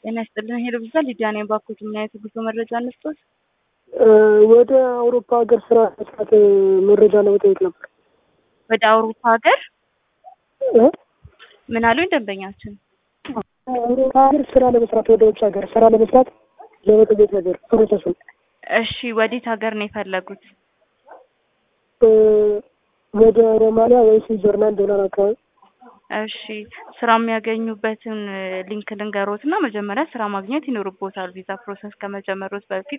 ጤና ይስጥልን ሄሎ ብዛ ሊዲያ ነኝ። ባኮት ምን አይነት ጉዞ መረጃ እንስጦት? ወደ አውሮፓ ሀገር ስራ መስራት መረጃ ለመጠየቅ ነበር። ወደ አውሮፓ ሀገር እ? ምን አሉኝ ደንበኛችን? አውሮፓ ሀገር ስራ ለመስራት ወደ ውጭ ሀገር ስራ ለመስራት ለመጠየቅ ነበር ፕሮሰሱን። እሺ ወዴት ሀገር ነው የፈለጉት? እ፣ ወደ ሮማንያ ወይ ስዊዘርላንድ ዶላር አካባቢ እሺ ስራ የሚያገኙበትን ሊንክ ልንገሮት እና መጀመሪያ ስራ ማግኘት ይኖርቦታል ቪዛ ፕሮሰስ ከመጀመሮት በፊት